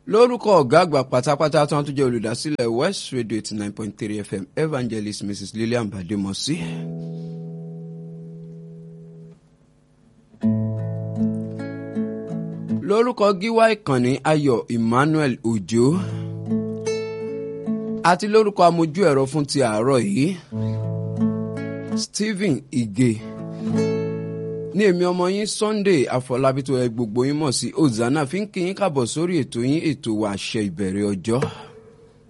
lórúkọ ọ̀gá àgbà pátápátá tí wọ́n tún jẹ́ olùdásílẹ̀ west radio eighty nine point three fm evangelist mrs lillian bademosi. lórúkọ gíwá ìkànnì ayọ̀ emmanuel ojo àti lórúkọ amójú ẹ̀rọ fún ti àárọ̀ yìí stephen ige ní èmi ọmọ yín sunday àfọlábí tó ẹ gbogbo yín mọ̀ sí ozana fi ń kí yín kábọ̀ sórí ètò yín ètò wa àṣẹ ìbẹ̀rẹ̀ ọjọ́.